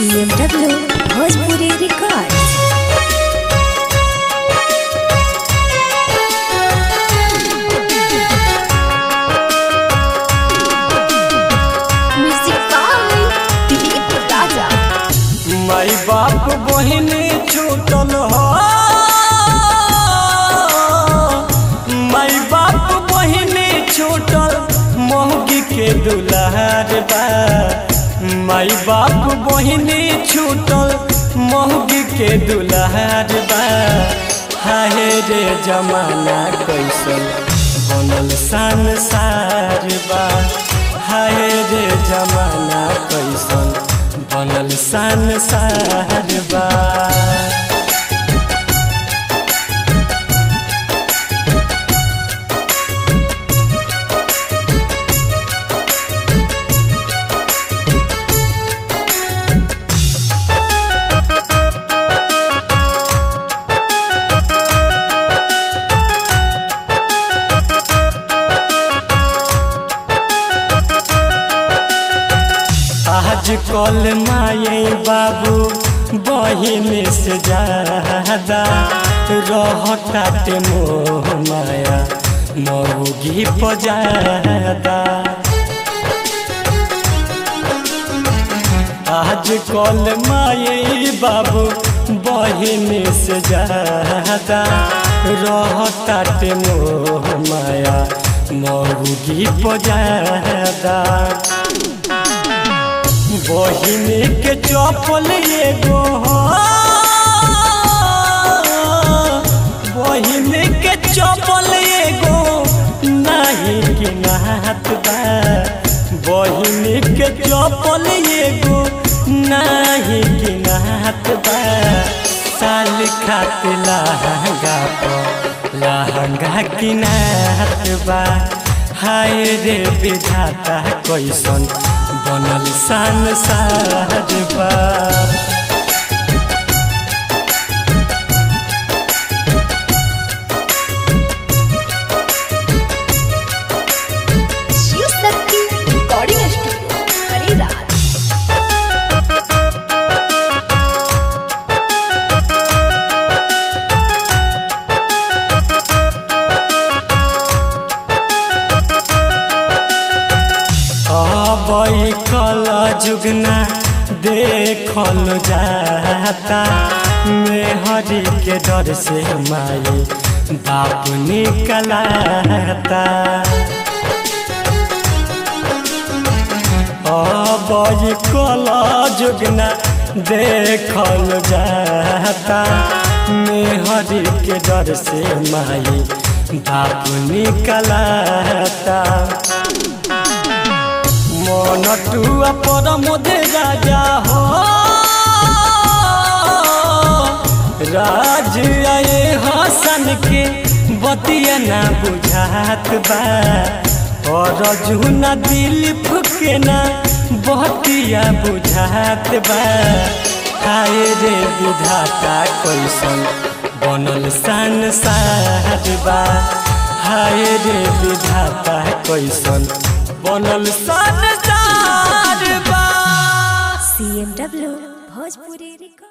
CMW Bhojpuri Records. Music by Dilip Raja. माई बाप बहिन छूटल हो माई बाप बहिन छूटल मोहगी के दुलार बा माई बाप बहिन छूटल मोहगी के दुलार बा हाय रे जमाना कैसन बनल संसार बा हाय रे जमाना कैसन बनल संसार बा आज कल माये बाबू बहिन से ज्यादा रहताटे मोह माया मऊगी पजादा आज कल माये बाबू बहिन से ज्यादा रहताटे मोह माया मऊगी पजादा बहिन के चपल एगो हो बहिन के चपल एगो नहीं कि नात बा बहिन के चपल एगो नहीं कि नात बा साल खात लहंगा पर लहंगा की नात बा हाय रे विधाता कैसन बनल संसार बा शिव शक्ति रिकॉर्डिंग स्टूडियो हरिराज अबई कल जुगना देखल जाता मेहरी के डर से माई बाप निकलाता अबई कल जुगना देखल जाता मेहरी के डर से माई बाप निकलाता मन टुआ पर मोदे राजा हो राज आए हसन के बतिया ना बुझात बा और जुना दिल फुके ना बतिया बुझात बा हाय रे विधाता कैसन बनल संसार बा हाय रे विधाता कैसन बनल संसार बा CMW Bhojpuri Records.